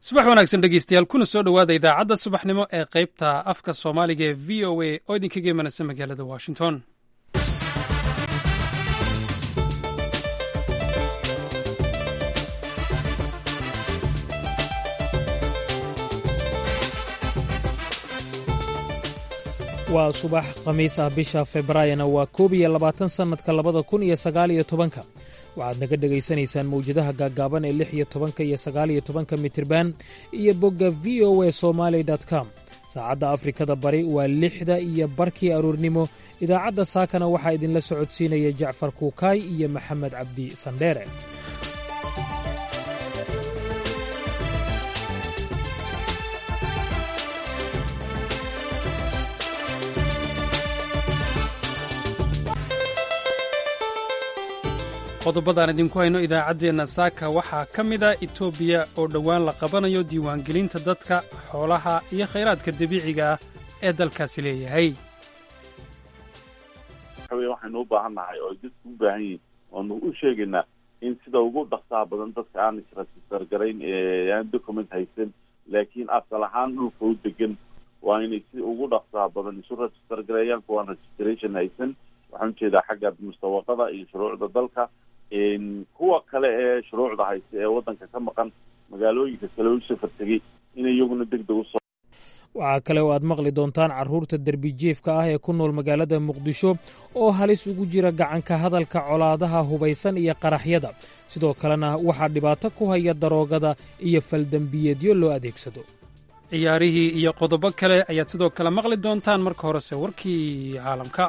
subax wanaagsan dhegeystayaal kuna soo dhowaada idaacadda subaxnimo ee qaybta afka soomaaliga ee v o a oo idinkaga imanaysa magaalada washington waa subax khamiis ah bisha februaayona waa koob iyo labaatan sannadka labada kun iyo sagaal iyo tobanka waxaad naga dhegaysanaysaan mawjadaha gaaggaaban ee lix iyo tobanka iyo sagaal iyo tobanka mitirban iyo bogga v o a somaali com saacadda afrikada bari waa lixda iyo barkii aroornimo idaacadda saakana waxaa idinla socodsiinaya jacfar kuukaay iyo maxamed cabdi sandheere qodobadaan idinku hayno idaacaddeenna saaka waxaa ka mid a etoobiya oo dhowaan la qabanayo diiwaangelinta dadka xoolaha iyo khayraadka dabiiciga ah ee dalkaasi leeyahay waxaynu u baahan nahay oo dadku u baahan yihin oonu u sheegaynaa in sida ugu dhaqsaha badan dadka aan israsisargarayn aan document haysan laakiin asal ahaan dhulka u degan waa inay si ugu dhaqsaha badan isu registergareeyaan kuwaan registration haysan waxaan ujeedaa xagga mustawaqada iyo shuruucda dalka kuwa kale ee shuruucda haysta ee waddanka ka maqan magaalooyinka kale u safar tegey inay iyaguna deg deg usoo waxaa kale oo aad maqli doontaan carruurta derbijiefka ah ee ku nool magaalada muqdisho oo halis ugu jira gacanka hadalka colaadaha hubaysan iyo qaraxyada sidoo kalena waxaa dhibaato ku haya daroogada iyo faldembiyeedyo loo adeegsado ciyaarihii iyo qodobo kale ayaad sidoo kale maqli doontaan marka horese warkii caalamka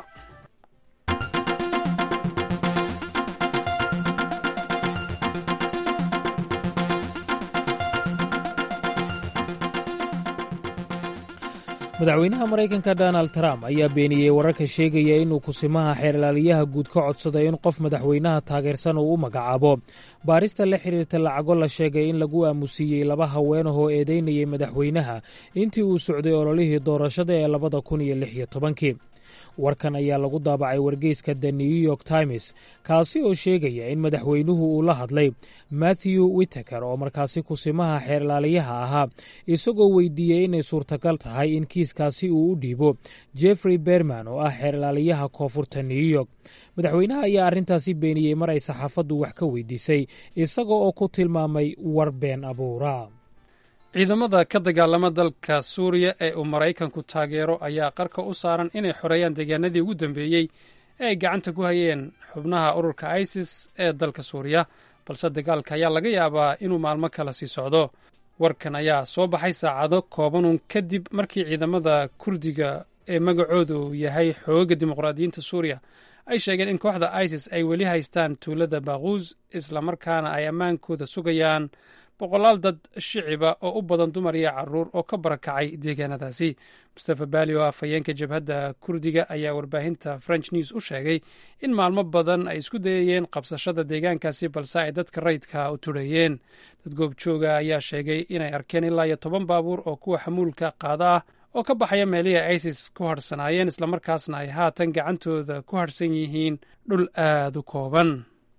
madaxweynaha maraykanka donald trump ayaa beeniyey wararka sheegaya inuu kusimaha xeerlaaliyaha guud ka codsaday in qof madaxweynaha taageersan uu u magacaabo baarista la xidhiirta lacago la sheegay in lagu aamusiiyey laba haweenahoo eedeynayay madaxweynaha intii uu socday ololihii doorashada ee labada kun iyo lix iyo tobankii warkan ayaa lagu daabacay wargeyska the new york times kaasi oo sheegaya in madaxweynuhu uu la hadlay matthew witeker oo markaasi kusimaha xeerlaaliyaha ahaa isagoo weydiiyey inay suurtagal tahay in kiiskaasi uu u dhiibo jeffrey berman oo ah xeerlaaliyaha koonfurta new york madaxweynaha ayaa arrintaasi beeniyey mar ay saxaafaddu wax ka weydiisay isaga oo ku tilmaamay war been abuura ciidamada ka dagaalama dalka suuriya ee uu maraykanku taageero ayaa qarka u saaran inay xoreeyaan deegaanadii ugu dambeeyey ee ay gacanta ku hayeen xubnaha ururka isis ee dalka suuriya balse dagaalka ayaa laga yaabaa inuu maalmo kala sii socdo warkan ayaa soo baxay saacado koobanun kadib markii ciidamada kurdiga ee magacoodu yahay xooga dimuqraadiyiinta suuriya ay sheegeen in kooxda isis ay weli haystaan tuulada baaquus islamarkaana ay ammaankooda sugayaan boqolaal dad shiciba oo u badan dumar iyo caruur oo ka barakacay deegaanadaasi mustafa baali oo afhayeenka jabhadda kurdiga ayaa warbaahinta french news u sheegay in maalmo badan ay isku dayayeen qabsashada deegaankaasi balse ay dadka rayidka u tudheeyeen dad goobjooga ayaa sheegay inay arkeen ilaa iyo toban baabuur oo kuwa xamuulka qaada ah oo ka baxaya meelihii isis ku hadhsanaayeen islamarkaasna ay haatan gacantooda ku hadhsan yihiin dhul aad u kooban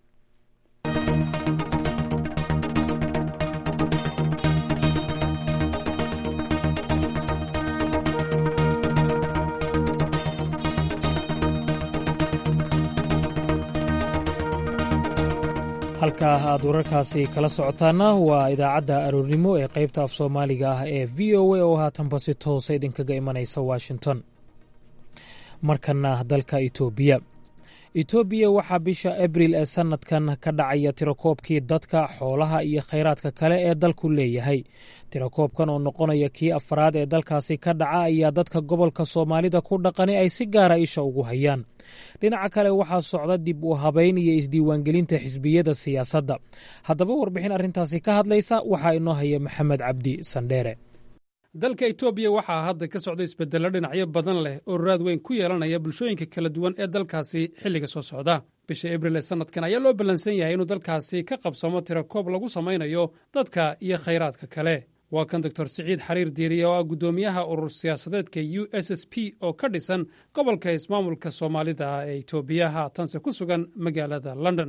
halkaa aad wararkaasi kala socotaana waa idaacadda aroornimo ee qaybta af soomaaliga ah ee v o a oo haatanba si toosa idinkaga imanaysa washington markana dalka itoobiya itoobiya waxaa bisha abril ee sannadkan ka dhacaya tirakoobkii dadka xoolaha iyo khayraadka kale ee dalku leeyahay tirakoobkan oo noqonaya kii afaraad ee dalkaasi ka dhaca ayaa dadka gobolka soomaalida ku dhaqani ay si gaara isha ugu hayaan dhinaca kale waxaa socda dib u habayn iyo isdiiwaangelinta xisbiyada siyaasadda haddaba warbixin arrintaasi ka hadlaysa waxaa inoo haya maxamed cabdi sandheere dalka etoobiya waxaa hadda ka socda isbeddello dhinacyo badan leh oo raad weyn ku yeelanaya bulshooyinka kala duwan ee dalkaasi xilliga soo socda bisha abril ee sannadkan ayaa loo ballansan yahay inuu dalkaasi ka qabsamo tirakoob lagu samaynayo dadka iyo khayraadka kale waa kan doctor siciid xariir diiriye oo ah guddoomiyaha urur siyaasadeedka u s s p oo ka dhisan gobolka ismaamulka soomaalida ee etoobiya haatanse ku sugan magaalada london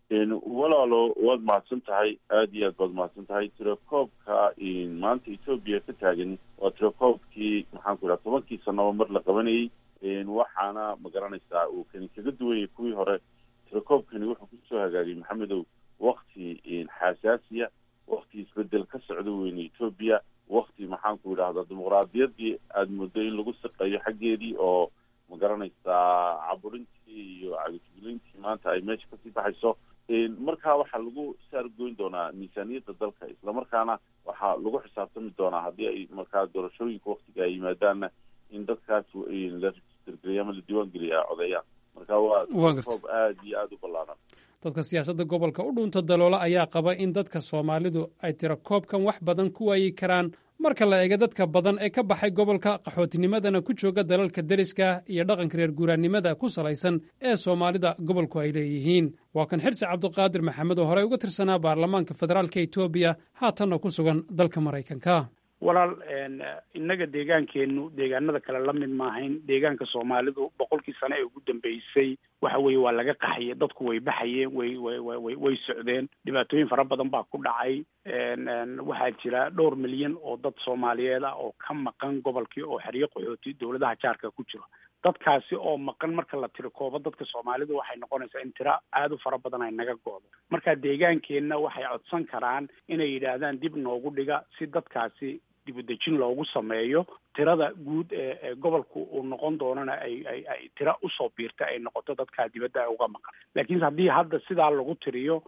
walaalo waad mahadsan tahay aada iyo aad baad mahadsan tahay tirakoobka maanta etoobiya ka taagan waa tirakoobkii maxaan ku idhaha tobankii sanaba mar la qabanayay waxaana ma garanaysaa uu kani kaga duwanyay kuwii hore tirakoobkani wuxuu kusoo hagaagay maxamedow wakti xasaasiya wakti isbedel ka socda weyne etoobiya wakti maxaan ku idhahdaa dimuqraadiyadii aada muddo in lagu siqayo xaggeedii oo ma garanaysaa caburintii iyo cagajuglintii maanta ay meesha kasii baxayso markaa waxaa lagu saargoyn doonaa miisaaniyadda dalka islamarkaana waxaa lagu xisaabtami doonaa haddii ay markaa doorashooyinka waktiga ay yimaadaanna in dadkaas la registergeliya ama la diiwaan geliya ay codeeyaan marka waa koob aada iyo aada u ballaaran dadka siyaasadda gobolka u dhunta daloola ayaa qaba in dadka soomaalidu ay tira koobkan wax badan ku waayi karaan marka la eego dadka badan ee ka baxay gobolka qaxootinimadana ku jooga dalalka deriska iyo dhaqanka reer guuraannimada ku salaysan ee soomaalida gobolku ay leeyihiin waa kan xirsi cabduqaadir maxamed oo horey uga tirsanaa baarlamaanka federaalka etoobiya haatanna ku sugan dalka maraykanka walaal innaga deegaankeennu deegaanada kale la mid maahayn deegaanka soomaalidu boqolkii sane ee ugu dambeysay waxa weeye waa laga qaxiyay dadku way baxayeen way way way way socdeen dhibaatooyin fara badan baa ku dhacay waxaa jira dhowr milyan oo dad soomaaliyeed ah oo ka maqan gobolkii oo xeryo qaxooti dowladaha jaarka ku jiro dadkaasi oo maqan marka la tiro koobo dadka soomaalidu waxay noqonaysaa in tiro aada u fara badan ay naga goodo marka deegaankeenna waxay codsan karaan inay yidhaahdaan dib noogu dhiga si dadkaasi dibudejin loogu sameeyo tirada guud ee gobolku uu noqon doonana ay ay ay tiro usoo biirta ay noqoto dadkaa dibadda uga maqan laakiinse haddii hadda sidaa lagu tiriyo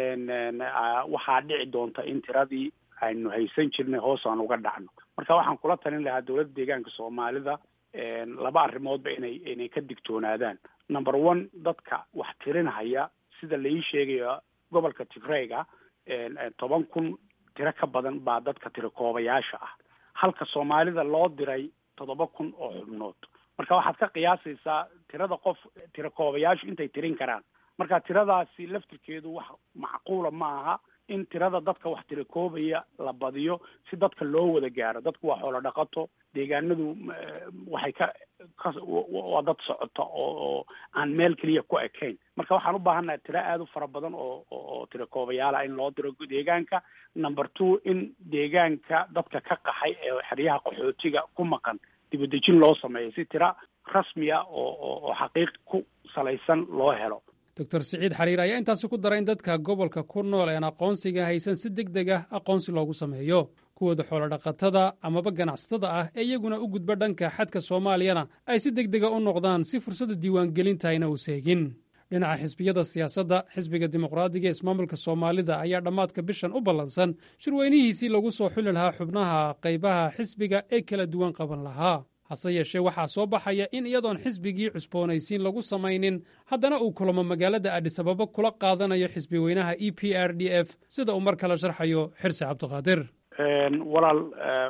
waxaa dhici doonta in tiradii aynu haysan jirnay hoos aan uga dhacno marka waxaan kula talin lahaa dowladda deegaanka soomaalida laba arrimoodba inay inay ka digtoonaadaan number one dadka wax tirinhaya sida lai sheegayo gobolka tigrayga toban kun tiro ka badan baa dadka tirikoobayaasha ah halka soomaalida loo diray toddoba kun oo xubnood marka waxaad ka qiyaasaysaa tirada qof tirikoobayaashu intay tirin karaan marka tiradaasi laftirkeedu wax macquula ma aha in tirada dadka wax tirikoobaya la badiyo si dadka loo wada gaaro dadku waa xoolo dhaqato deegaanadu waxay ka ka waa dad socota oo oo aan meel keliya ku ekayn marka waxaan u baahannahay tiro aada u fara badan oo oo tirikoobayaala in loo diro deegaanka number two in deegaanka dadka ka qaxay ee xeryaha qaxootiga ku maqan dibadejin loo sameeyo si tiro rasmiya oo oo xaqiiq ku salaysan loo helo doctor siciid xariir ayaa intaasi ku daray in dadka gobolka ku nool een aqoonsiga haysan si deg deg ah aqoonsi loogu sameeyo kuwooda xoolodhaqatada amaba ganacsatada ah ee iyaguna u gudba dhanka xadka soomaaliyana ay si deg dega u noqdaan si fursadda diiwaangelinta ayna u seegin dhinaca xisbiyada siyaasadda xisbiga dimuqraadiga ee ismaamulka soomaalida ayaa dhammaadka bishan u ballansan shirweynihiisii lagu soo xuli lahaa xubnaha qaybaha xisbiga ee kala duwan qaban lahaa hase yeeshee waxaa soo baxaya in iyadoon xisbigii cusboonaysiin lagu samaynin haddana uu kulamo magaalada adhisababo kula qaadanayo xisbi weynaha e p r d f sida uu mar kale sharxayo xirsi cabdiqaadir walaal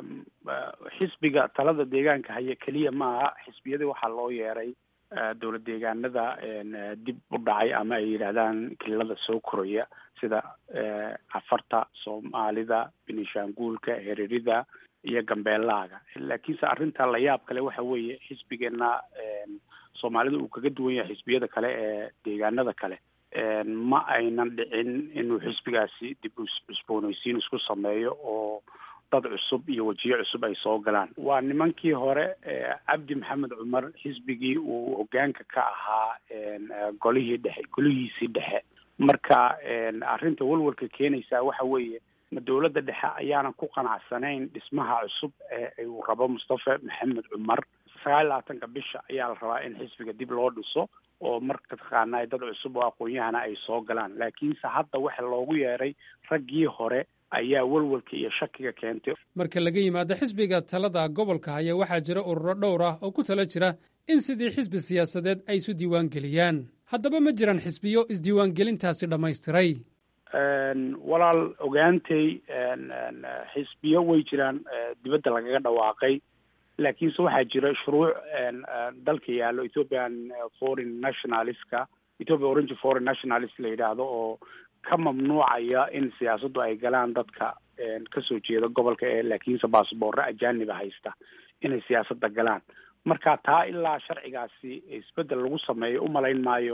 xisbiga talada deegaanka haya keliya maaha xisbiyadii waxaa loo yeeray dowlad deegaanada dib u dhacay ama ay yidhaahdaan kililada soo koraya sida afarta soomaalida benishanguulka hererida iyo gambeelaaga laakiinse arrinta la yaab kale waxa weeye xisbigeena soomaalida uu kaga duwan yahay xisbiyada kale ee deegaanada kale ma aynan dhicin inuu xisbigaasi dib cusboonaysiin isku sameeyo oo dad cusub iyo wejiyo cusub ay soo galaan waa nimankii hore cabdi maxamed cumar xisbigii uu hogaanka ka ahaa golihii dhexe golihiisii dhexe marka arrinta walwalka keenaysaa waxa weeye ma dowladda dhexe ayaanan ku qanacsanayn dhismaha cusub ee uu rabo mustafa maxamed cumar sagaal iyo labaatanka bisha ayaa la rabaa in xisbiga dib loo dhiso oo marka taqaanaa dad cusub oo aqoon-yahana ay soo galaan laakiinse hadda waxa loogu yeeray raggii hore ayaa walwalka iyo shakiga keentay marka laga yimaado xisbiga talada gobolka haya waxaa jira ururo dhowr ah oo ku tala jira in sidii xisbi siyaasadeed ay isu diiwaangeliyaan haddaba ma jiraan xisbiyo isdiiwaangelintaasi dhammaystiray walaal ogaantay xisbiyo way jiraan dibadda lagaga dhawaaqay laakiinse waxaa jira shuruuc dalka yaallo ethiopian foreign nationalistka ethiopia orange foreign nationalist la yidhaahdo oo ka mamnuucaya in siyaasaddu ay galaan dadka kasoo jeeda gobolka ee laakiinse baasboorre ajaaniba haysta inay siyaasadda galaan marka taa ilaa sharcigaasi isbeddel lagu sameeyo umalayn maayo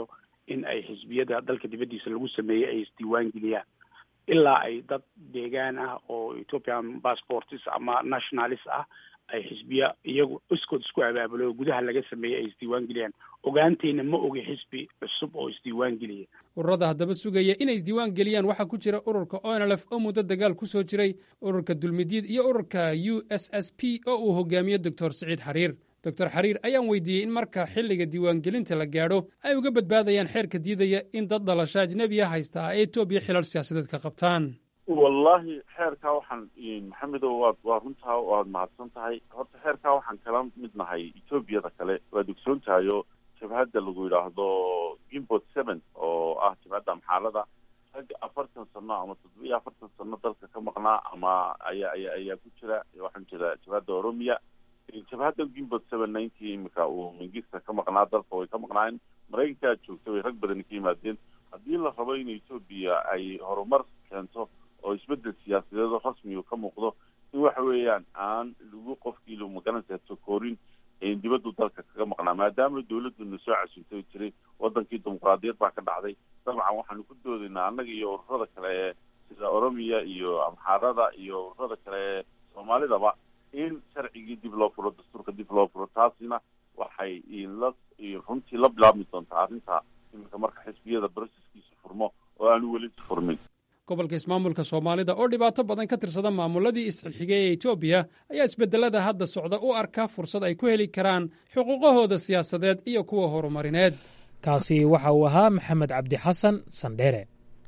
in ay xisbiyada dalka dibaddiisa lagu sameeyey ay isdiiwaan geliyaan ilaa ay dad deegaan ah oo ethiopian passports ama nationalis ah ay xisbiya iyagu iskood isku abaabulo oo gudaha laga sameeyey ay isdiiwaan geliyaan ogaanteyna ma ogi xisbi cusub oo isdiiwaan geliya ururada haddaba sugaya inay isdiiwaan geliyaan waxaa ku jira ururka onlf oo muddo dagaal ku soo jiray ururka dulmidyid iyo ururka u s s p oo uu hogaamiyo doctor siciid xariir doctor xariir ayaan weydiiyey in marka xilliga diiwaangelinta la gaadho ay uga badbaadayaan xeerka diidaya in dad dhalasho ajnebiya haysta ay etoobiya xilal siyaasadeed ka qabtaan wallahi xeerkaa waxaan maxamedow waad waa runtaa waad mahadsan tahay horta xeerkaa waxaan kala mid nahay etoobiyada kale waad ogsoon tahay oo jabhadda lagu yidhaahdo gimbot seven oo ah jabhadda amxaalada rag afartan sano ama toddoba iyo afartan sano dalka ka maqnaa ama ayaa aya ayaa ku jira waxaan jira jabhadda oromiya jabhadda gimbot seven ninety imika uu mingista ka maqnaa dalka way ka maqnaayeen maraykankaa joogta way rag badani ka yimaadeen haddii la rabo in etoobiya ay horumar keento oo isbedel siyaasadeedoo rasmiga ka muuqdo in waxa weeyaan aan lagu qofkii lu magaranaysa sokoorin dibaddu dalka kaga maqnaa maadaama dawladuna soo casuntay jiray wadankii dimuqraadiyad baa ka dhacday dabcan waxaanu ku doodaynaa annaga iyo ururada kale ee sida oromiya iyo amxaarada iyo ururada kale ee soomaalidaba in sharcigii dib loo furo dastuurka dib loo furo taasina waxay la runtii la bilaabmi doontaa arrinta iminka marka xisbiyada broseskiisa furmo oo aanu weli furmin gobolka ismaamulka soomaalida oo dhibaato badan ka tirsada maamuladii isxilxigay ee etoobiya ayaa isbedelada hadda socda u arka fursad ay ku heli karaan xuquuqahooda siyaasadeed iyo kuwa horumarineed kaasi waxa uu ahaa maxamed cabdi xasan sandheere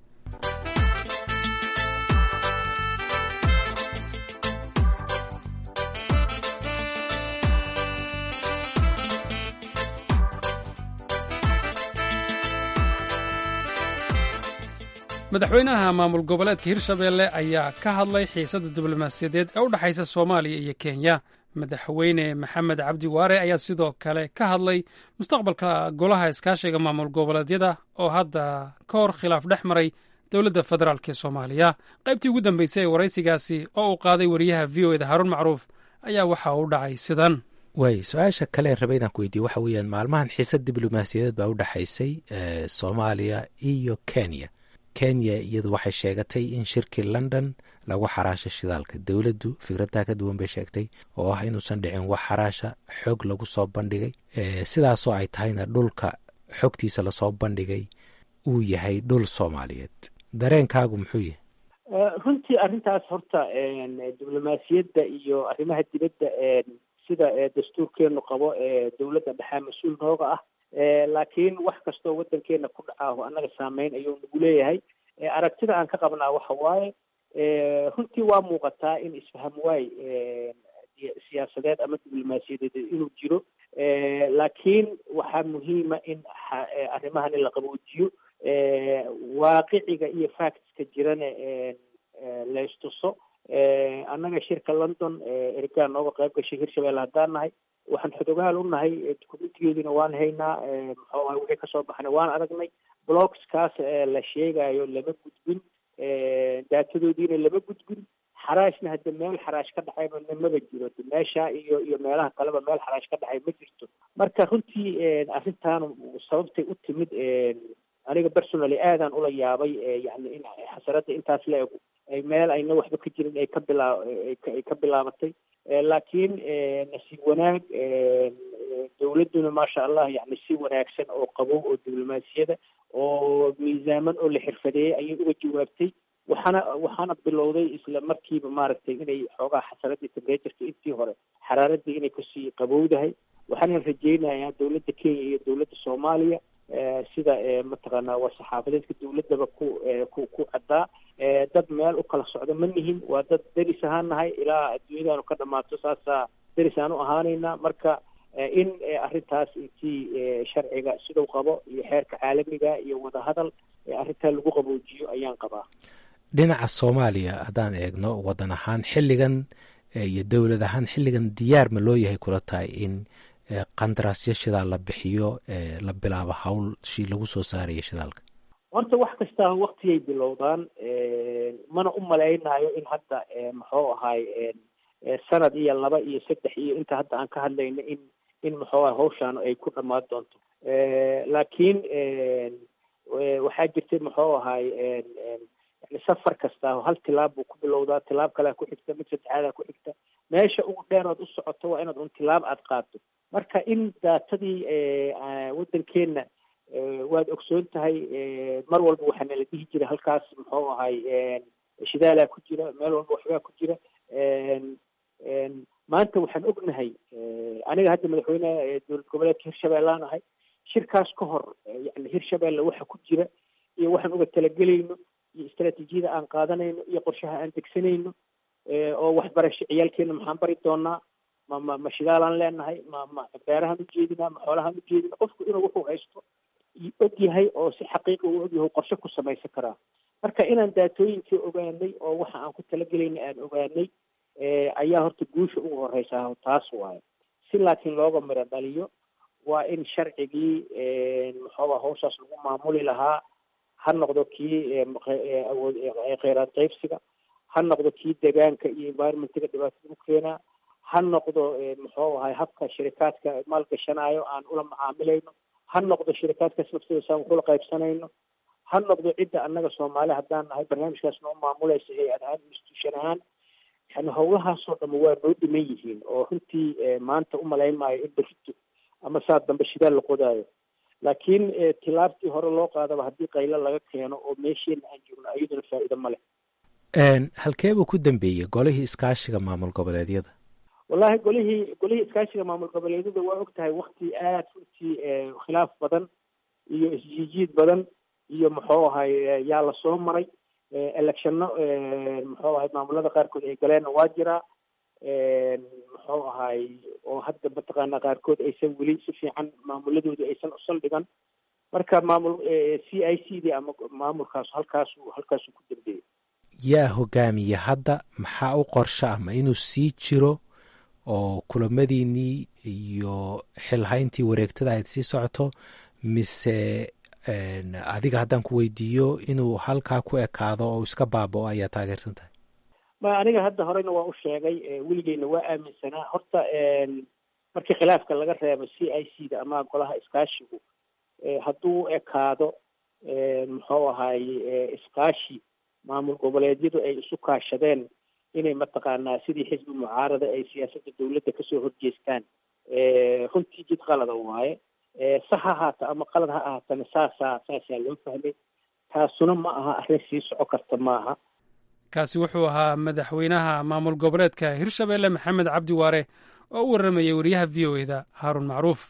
madaxweynaha maamul goboleedka hirshabeelle ayaa ka hadlay xiisadda diblomaasiyadeed ee u dhexaysa soomaaliya iyo kenya madaxweyne maxamed cabdi waare ayaa sidoo kale ka hadlay mustaqbalka golaha iskaashiga maamul goboleedyada oo hadda ka hor khilaaf dhex maray dowladda federaalk ee soomaaliya qaybtii ugu dambeysay ee waraysigaasi oo uu qaaday wariyaha v o eda haruun macruuf ayaa waxa uu dhacay sidan waay su-aasha kale raba inaan ku weydiye waxa weeyaan maalmahan xiisad diblomaasiyadeed baa u dhexaysay soomaaliya iyo kenya kenya iyadu waxay sheegatay in shirkii london lagu xaraasha shidaalka dowladdu fikraddaa ka duwan bay sheegtay oo ah inuusan dhicin wax xaraasha xog lagu soo bandhigay sidaasoo ay tahayna dhulka xogtiisa lasoo bandhigay uu yahay dhul soomaaliyeed dareenkaagu muxuu yahay runtii arrintaas horta diblomaasiyadda iyo arrimaha dibadda sida dastuurkeenu qabo ee dowladda dhexaa mas-uul nooga ah laakiin wax kastoo waddankeena ku dhacaaho annaga saameyn ayuu nagu leeyahay aragtida aan ka qabnaa waxa waaye runtii waa muuqataa in isfaham waay siyaasadeed ama diblomaasiyadeed inuu jiro laakiin waxaa muhiima in arrimahani la qaboojiyo waaqiciga iyo factska jirana laystuso annaga shirka london ergaa nooga qayb gashay hirshabelle haddaan nahay waxaan xodogaal u nahay dukumentigeeduna waan haynaa muxuu aha wixii kasoo baxnay waan aragnay blogskaas la sheegayo lama gudbin daatadoodiina lama gudbin xaraashna hadda meel xaraash ka dhacayba maba jiro meesha iyo iyo meelaha kaleba meel xaraash ka dhacay ma jirto marka runtii arrintan sababtay u timid aniga personally aadaan ula yaabay yani in xasaradda intaas la ego ay meel ayna waxba ka jirin ay ka bilaa ay ka bilaabatay laakiin nasiib wanaag dowladduna maasha allah yani si wanaagsan oo qabow oo diblomaasiyada oo miisaaman oo la xirfadeeyey ayay uga jawaabtay waxaana waxaana bilowday isla markiiba maaragtay inay xoogaa xasaradii tembraturka intii hore xaraaradii inay kasii qabowdahay waxaana rajeynayaa dowladda kenya iyo dowladda soomaaliya sida mataqaanaa waa saxaafadeedka dowladdaba ku ku ku caddaa dad meel u kala socdo ma nihin waa dad deris ahaan nahay ilaa adduunyadaanu ka dhamaato saasaa deris aan u ahaanaynaa marka in arrintaas intii sharciga siduu qabo iyo xeerka caalamiga iyo wadahadal arrintaa lagu qaboojiyo ayaan qabaa dhinaca soomaaliya haddaan eegno waddan ahaan xilligan iyo dowlad ahaan xilligan diyaar ma loo yahay kula tahay in qandaraasyo shidaal la bixiyo la bilaabo hawlshii lagu soo saaraya shidaalka horta wax kastaa waktiyay bilowdaan mana u malaynayo in hadda muxuu ahaay sanad iyo laba iyo saddex iyo inta hadda aan ka hadlayno in in maxoogaa hawshaan ay ku dhammaan doonto laakiin waxaa jirtay muxuu ahaay yani safar kasta hal tilaab buu ku bilowdaa tilaab kalea ku xigta mid saddexaadaa ku xigta meesha ugu dheerood u socoto waa inaad un tilaab aada qaado marka in daatadii waddankeenna waad ogsoon tahay mar walba waxaa nala dhihi jira halkaas muxuu ahay shidaalaa ku jira meel walba waxbaa ku jira maanta waxaan ognahay aniga hadda madaxweyneha dowlad goboleedka hirshabeellaan ahay shirkaas ka hor yani hirshabeelle waxa ku jira iyo waxaan uga talagelayno iyo istraatiijiyada aan qaadanayno iyo qorshaha aan degsanayno oo waxbarasho ciyaalkeena maxaan bari doonaa ma ma ma shidaalaan leenahay ma ma beerahaan ujeedinaa ma xoolahaan ujeedina qofku inuu wuxuu haysto og yahay oo si xaqiiqa uu og yahay qorshe ku samaysan karaa marka inaan daatooyinkii ogaanay oo waxa aan ku talagelaynay aan ogaanay ayaa horta guusha ugu horeysaa taas waayo si laakiin looga miro dhaliyo waa in sharcigii muxuuba hawshaas lagu maamuli lahaa ha noqdo kii awood kheyraad qaybsiga ha noqdo kii deegaanka iyo environmentiga dhibaatada u keenaa ha noqdo muxuu ahay habka shirikaadka maalgashanaayo aan ula macaamilayno ha noqdo shirikaadkaas naftooda saan waxula qaybsanayno ha noqdo cidda annaga soomaali haddaan nahay barnaamijkaas noo maamulaysa hay-ad ahaan institution ahaan yani howlahaasoo dhama waa noo dhiman yihiin oo runtii maanta umalayn maayo in berito ama saa dambe shidaal la qodaayo laakiin tilaabtii hore loo qaadaba haddii qaylo laga keeno oo meesheena aan joogno iyaduna faa'iido ma leh halkeebuu ku dambeeyey golihii iskaashiga maamul goboleedyada wallahi golihii golihii iskaashiga maamul goboleedyada waa og tahay wakti aad runtii khilaaf badan iyo isjiijiid badan iyo muxuu ahay yaa lasoo maray electionno muxuu ahay maamulada qaarkood ay galeenna waa jiraa muxuu ahay oo hadda mataqaana qaarkood aysan weli si fiican maamuladooda aysan u saldhigan marka maamul c i c d ama maamulkaas halkaasu halkaasuu ku dambeeyey yaa hogaamiya hadda maxaa u qorsho ah ma inuu sii jiro oo kulamadiinii iyo xilhayntii wareegtada ayd sii socoto mise adiga haddaan ku weydiiyo inuu halkaa ku ekaado oo iska baaba-o ayaa taageersan tahay ma aniga hadda horeyna waa u sheegay weligeyna waa aaminsanaa horta markii khilaafka laga reebo c i c da ama golaha iskaashigu hadduu ekaado muxuu ahay iskaashi maamul goboleedyadu ay isu kaashadeen inay mataqaanaa sidii xisbi mucaarada ay siyaasadda dawladda kasoo horjeestaan runtii jid qalada waaye sax ha ahaata ama qalad ha ahaatana saasaa saasaa loo fahmay taasuna ma aha arrin sii soco karta maaha kaasi wuxuu ahaa madaxweynaha maamul goboleedka hirshabeelle maxamed cabdi waare oo u warramayay wariyaha v o eda haaruun macruuf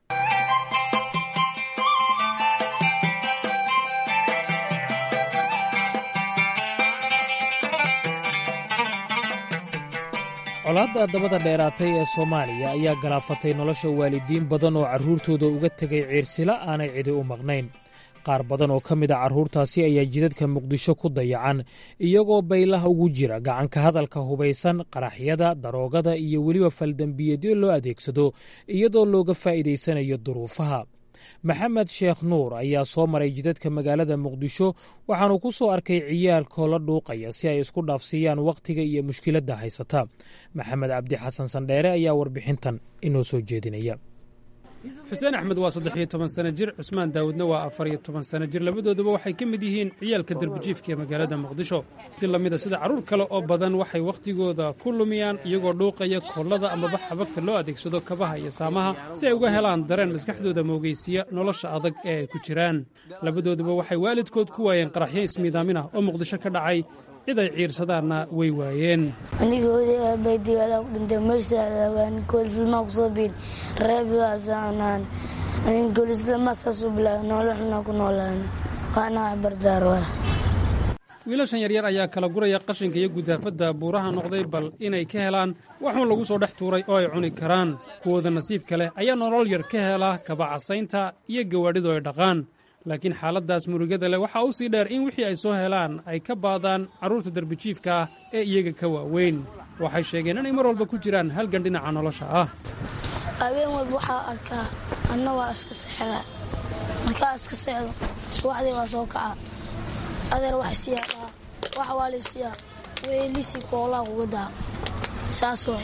colaadda dabada dheeraatay ee soomaaliya ayaa galaafatay nolosha waalidiin badan oo carruurtooda uga tegay ciirsila aanay cidi u maqnayn qaar badan oo ka mid a carruurtaasi ayaa jidadka muqdisho ku dayacan iyagoo baylaha ugu jira gacanka hadalka hubaysan qaraxyada daroogada iyo weliba faldembiyeedyo loo adeegsado iyadoo looga faa'iidaysanayo duruufaha maxamed sheekh nuur ayaa soo maray jidadka magaalada muqdisho waxaanu ku soo arkay ciyaalkoo la dhuuqaya si ay isku dhaafsiiyaan wakhtiga iyo mushkiladda haysata maxamed cabdi xasan sandheere ayaa warbixintan inoo soo jeedinaya xuseen axmed waa saddex iyo toban sano jir cusmaan daawudna waa afar iyo toban sano jir labadooduba waxay ka mid yihiin ciyaalka darbijiifka ee magaalada muqdisho si lamida sida carruur kale oo badan waxay wakhtigooda ku lumiyaan iyagoo dhuuqaya koollada amaba xabagta loo adeegsado kabaha iyo saamaha si ay uga helaan dareen maskaxdooda moogaysiya nolosha adag ee ay ku jiraan labadooduba waxay waalidkood ku waayeen qaraxyo ismiidaamin ah oo muqdisho ka dhacay cid ay ciirsadaanna way waayeen aniga oday aabay dagaalaa ku dhintay meeshaan koolislimaa kusoo biin reebiaasaanaan anin koolislimaa saasuu bilaabay nolol xunaa ku noolaana waana wax bardaar waa wiilashan yaryar ayaa kala guraya qashinka iyo gudaafadda buuraha noqday bal inay ka helaan waxuun lagu soo dhex tuuray oo ay cuni karaan kuwooda nasiibka leh ayaa nolol yar ka hela kabacasaynta iyo gawaadhidu ay dhaqaan laakiin xaaladdaas murugada leh waxaa u sii dheer in wixii ay soo helaan ay ka baadaan carruurta darbijiifka ah ee iyaga ka waaweyn waxay sheegeen inay mar walba ku jiraan halgan dhinaca nolosha ah habeen walba waxaa arkaa anna waa iska seexdaa markaa iska seexdo subaxdii waa soo kaca adeer wax siyaa wax waa laysiyaa weelisi koolaa kuga daa saas way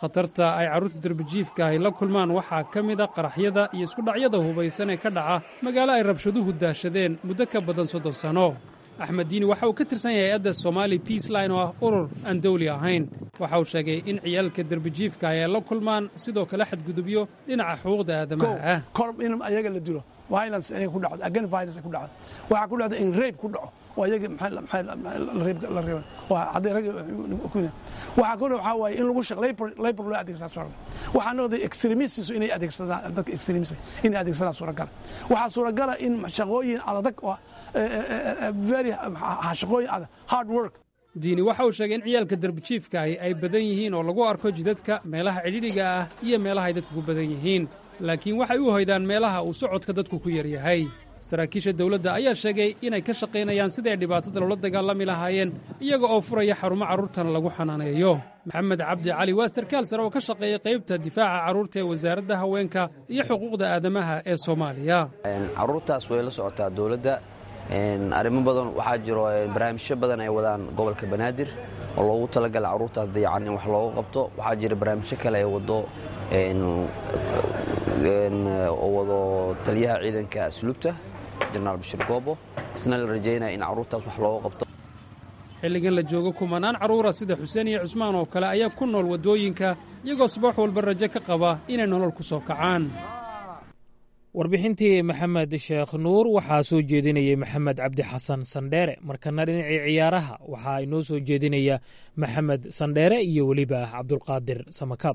khatarta ay carruurta derbijiifka ay la kulmaan waxaa ka mid a qaraxyada iyo iskudhacyada hubaysan ee ka dhaca magaalo ay rabshaduhu daashadeen muddo ka badan soddon sanno axmed diini waxa uu ka tirsan yahay hay-adda somaali peaceline oo ah urur aan dawli ahayn waxa uu sheegay in ciyaalka derbijiifka ay la kulmaan sidoo kale xadgudubyo dhinaca xuquuqda aadamaha ah kor in ayaga la dilo violence ayaga ku dhacdo again violence ku dhacdo waxaa ku dhacda in rape ku dhaco oo ayaga maxay maxay la reeb la reeb waa haday rag ku waxa kale waxa waaye in lagu shaqo labor labor loo adeegsado suuragal waxaa noqday extremists inay adeegsadaan dadka extremists inay adeegsadaan suuragal waxaa suuragala in shaqooyin adag oo very shaqooyin adag hard work diini waxa uu sheegay in ciyaalka derbijiifka ahi ay badan yihiin oo lagu arko jidadka meelaha cidhidhiga ah iyo meelaha ay dadku ku badan yihiin laakiin waxay u hoydaan meelaha uu socodka dadku ku yar yahay saraakiisha dawladda ayaa sheegay inay ka shaqaynayaan sidai ay dhibaatada loola dagaalami lahaayeen iyaga oo furaya xarumo carruurtana lagu xanaaneeyo maxamed cabdi cali waa sarkaal sare oo ka shaqeeya qaybta difaaca carruurta ee wasaaradda haweenka iyo xuquuqda aadamaha ee soomaaliya carruurtaas way la socotaa dawladda arrimo badan waxaa jiro barnaamijyo badan ay wadaan gobolka banaadir oo loogu talagala carruurtaas dayacan in wax looga qabto waxaa jira barnaamijyo kale ay wado oo wado taliyaha ciidanka asluubta jenaraal bashir goobo isna la rajaynaya in carruurtaas wax looga qabto xilligan la joogo kumanaan carruura sida xuseen iyo cusmaan oo kale ayaa ku nool waddooyinka iyagoo subax walba rajo ka qaba inay nolol ku soo kacaan warbixintii maxamed sheekh nuur waxaa soo jeedinayay maxamed cabdi xasan sandheere markana dhinacii ciyaaraha waxaa inoo soo jeedinaya maxamed sandheere iyo weliba cabdulqaadir samakaab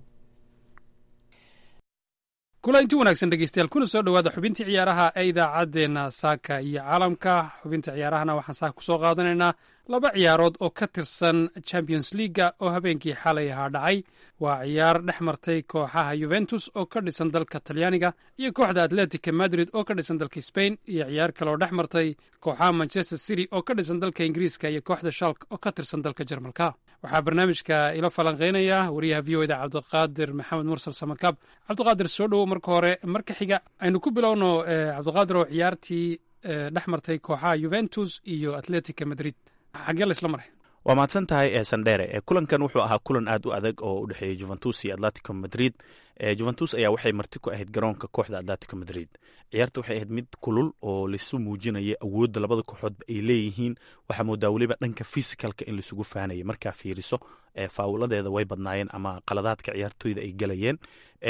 kulanti wanaagsan dhegeystayaal kuna soo dhowaada xubintii ciyaaraha ee idaacaddeenna saaka iyo caalamka xubinta ciyaarahana waxaan saaka ku soo qaadanaynaa laba ciyaarood oo ka tirsan champions leaga oo habeenkii xalay ahaa dhacay waa ciyaar dhex martay kooxaha yuventus oo ka dhisan dalka talyaaniga iyo kooxda atletica madrid oo ka dhisan dalka spain iyo ciyaar kale oo dhex martay kooxaha manchester city oo ka dhisan dalka ingiriiska iyo kooxda shalk oo ka tirsan dalka jarmalka waxaa barnaamijka ila falanqeynaya wariyaha v o eda cabdiqaadir maxamed mursal samakaab cabdiqaadir soo dhowow marka hore marka xiga aynu ku bilowno cabdiqaadir oo ciyaartii dhex martay kooxaha yuventus iyo atletica madrid xaggee la isla maray waa mahadsan tahay ee sandhere kulankan wuxuu ahaa kulan aad u adag oo u dhexeeyey juventus iyo atletico madrid juventus ayaa waxay marti ku ahayd garoonka kooxda atletico madrid ciyaarta waxay ahayd mid kulul oo laisu muujinaya awoodda labada kooxoodba ay leeyihiin waxaa moodaa weliba dhanka fisikalka in laisugu fahanaya markaa fiiriso faawuladeeda way badnaayeen ama qaladaadka ciyaartooyda ay galayeen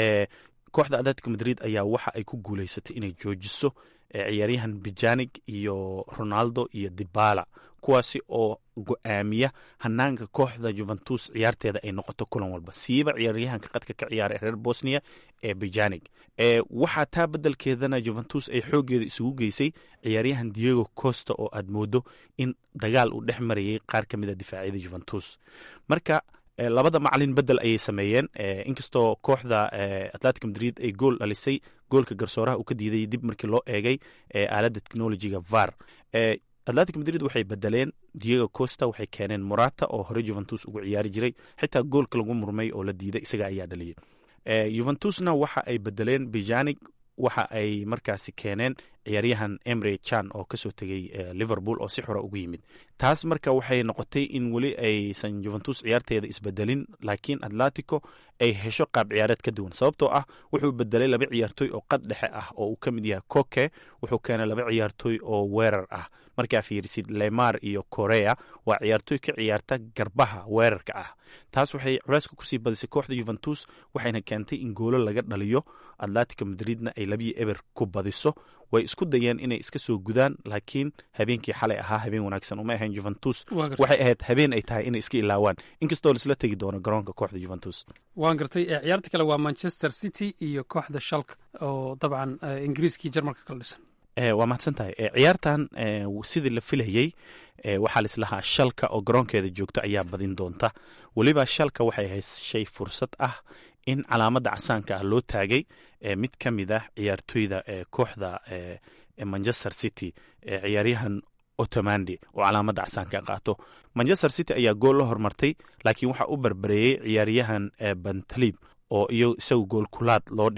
kooxda atletico madrid ayaa waxa ay ku guuleysatay inay joojiso ciyaaryahan bijanig iyo ronaldo iyo dibala kuwaasi oo go-aamiya hanaanka kooxda juventus ciyaarteeda ay noqoto kulan walba siiba ciyaaryahanka qadka ka ciyaara ee reer bosnia ee bijanig waxaa taa bedelkeedana juventus ay xoogeeda isugu geysay ciyaaryahan diego costa oo aad moodo in dagaal uu dhex marayay qaar ka mid a difaacyada juventus marka labada macalin bedel ayay sameeyeen inkastoo kooxda atletic madrid ay gool dhalisay goolka garsooraha uu ka diiday dib markii loo eegay aaladda technologiga var atletic madrid waxay bedeleen diego costa waxay keeneen morata oo hore juventus ugu ciyaari jiray xitaa goolka lagu murmay oo la diiday isaga ayaa dhaliyay juventusna waxa ay bedeleen bijanig waxa ay markaasi keeneen ciyaaryahan emre chan oo kasoo tegay liverpool oo si xora ugu yimid taas marka waxay noqotay in weli aysan juventus ciyaarteeda isbedelin laakiin atletico ay hesho qaab ciyaareed ka duwan sababtoo ah wuxuu bedelay laba ciyaartooy oo qad dhexe ah oo uu ka mid yahay coke wuxuu keenay laba ciyaartooy oo weerar ah markaa fiirisid lemar iyo korea waa ciyaartooy ka ciyaarta garbaha weerarka ah taas waxay culeyska kusii badisay kooxda juventus waxayna keentay in goolo laga dhaliyo atletica madridna ay labiyi eber ku badiso way isku dayeen inay iska soo gudaan laakiin habeenkii xalay ahaa habeen wanaagsan uma ahayn juventus waxay ahayd habeen ay tahay inay iska ilaawaan inkastoo laisla tegi doono garoonka kooxda juventus waan gartay ciyaarta kale waa manchester city iyo kooxda shalk oo dabcan ingiriiskii jarmalka kala dhisan waa mahadsan tahay ciyaartan sidii la filayey waxaa laislahaa shalka oo garoonkeeda joogta ayaa badin doonta weliba shalka waxay hayshay fursad ah in calaamadda casaanka ah loo taagay mid ka mid ah ciyaartooyda kooxda manchester city ciyaaryahan otomandi oo calaamadda casaanka qaato manchester city ayaa gool la hormartay laakiin waxaa u barbareeyey ciyaaryahan bantalib oo iyo isagu gool kulaad loo dhigay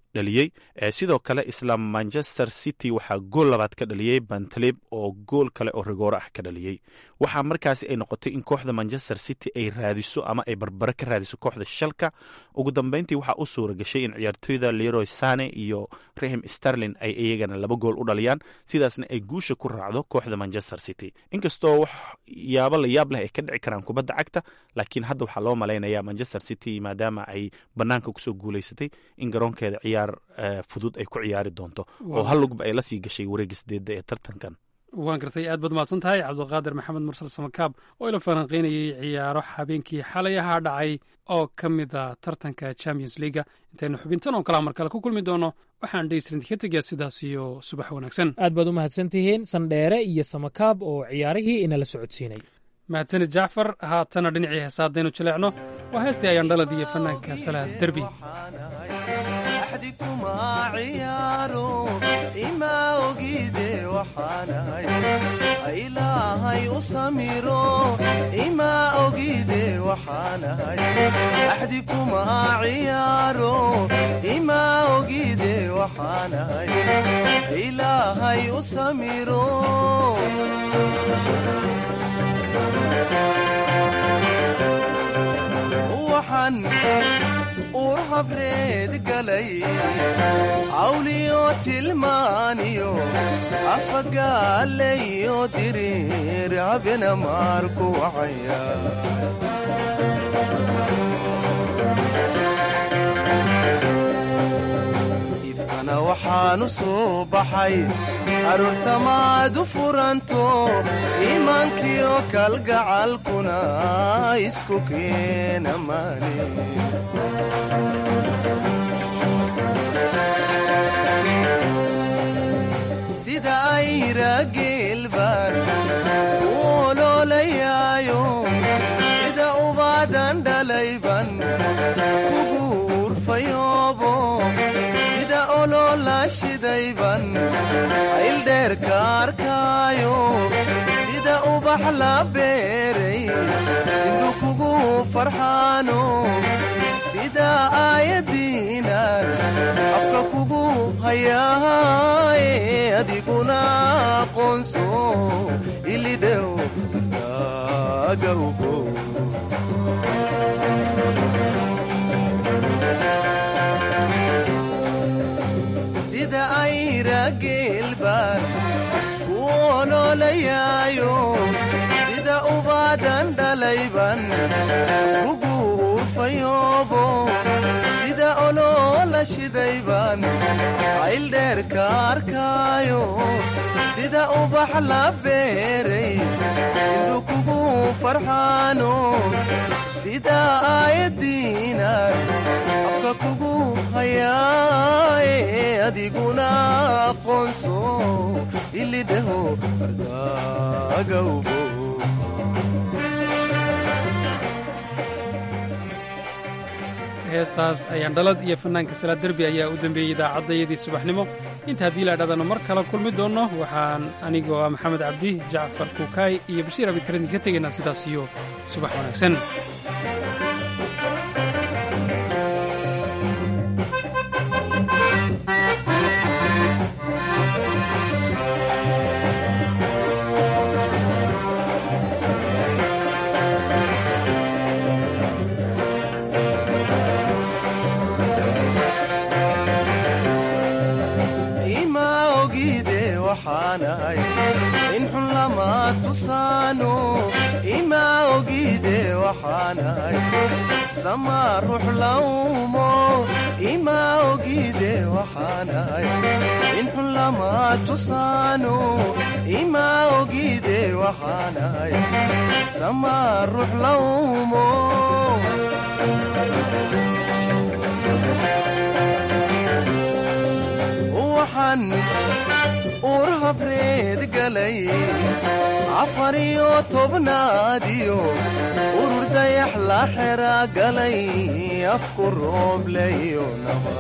dhaliyey sidoo kale isla manchester city waxaa gool labaad ka dhaliyey bantalib oo gool kale oo rigooro ah ka dhaliyey waxaa markaasi ay noqotay in kooxda manchester city ay raadiso ama ay barbaro ka raadiso kooxda shalka ugu dambeyntii waxaa u suura gashay in ciyaartooyda leroy sane iyo rahim starlin ay iyagana laba gool u dhaliyaan sidaasna ay guusha ku raacdo kooxda manchester city inkastoo wax yaabo la yaab leh ay ka dhici karaan kubadda cagta laakiin hadda waxaa loo malaynaya manchester city maadaama ay banaanka kusoo guuleysatay in garoonkeeda ciyaar fudud ay ku ciyaari doonto oo hal lugba ay la sii gashay wareegga sideedda ee tartankan waan gartay aad baad mahadsan tahay cabdiqaadir maxamed mursal samakaab oo ila falanqeynayay ciyaaro habeenkii xalay ahaa dhacay oo ka mid a tartanka champions leaga intaynu xubintan oo kalea mar kale ku kulmi doono waxaan dheysrint ka tegayaa sidaas iyo subax wanaagsan aad baad u mahadsan tihiin sandheere iyo samakaab oo ciyaarihii inala socodsiinay mahadsanid jacfar haatana dhinacii heesaadaynu jaleecno waa heestii ayaan dhalad iyo fanaanka salaad derbi kuma ciyaaro ima ogide waxaanahay ilaahay u samiro ima ogide waxaanahay axdi kuma ciyaaro ima ogide waxaanahay ilaahay u samiro waxaan uur habreed galay cawliyo tilmaaniyo afagaalayo diriir habena maarku wacaya ifkana waxaanu soo baxay aroosamaadu furanto iimaankiyo kalgacalkuna isku keena maani sida ayra geelbaan u oloolayaayo sida ubaadan dhalayban kugu urfayoobo sida ololaashidayban ayldheerka arkaayo sida ubax la beeray indhu kugu farxaano sida aayadiinan afka kugu hayaaye adiguna aqoonso ilidhew daagawgo sida ayra geelbaan ku oloolayaayo sida ubaadan dhalayban kugu urfayoobo sida oloola shidayban ayldheerka arkaayo sida ubax la beeray indhu kugu farxaano sida aayadiinan afka kugu hayaaye adiguna aqoonso ilidhaho ardaagawbo heestaas ayaan dhalad iyo fannaanka salaad derbi ayaa u dembeeyey idaacaddayadii subaxnimo inta haddii la idhahdano mar kale kulmi doonno waxaan anigoo ah maxamed cabdi jacfar kuukaay iyo bashiir abikarin ka tegaynaa sidaas iyo subax wanaagsan in xun lama tusaano ima ogide waxaanahay sama ruux lawmo ima ogide waxaanahay in xun lama tusaano ima ogide waxaanahay sama ruux lawmo waxaan uur habreed galay afar iyo tobnaadiyo urur dayax la xera galay afku roobleyo naba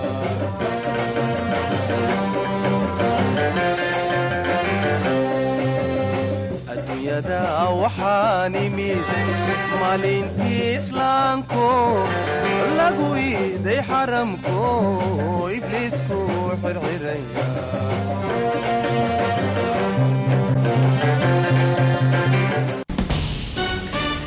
adduunyada waxaan imid maalintii islaamko lagu iiday xaramko ibliisku xirxiraya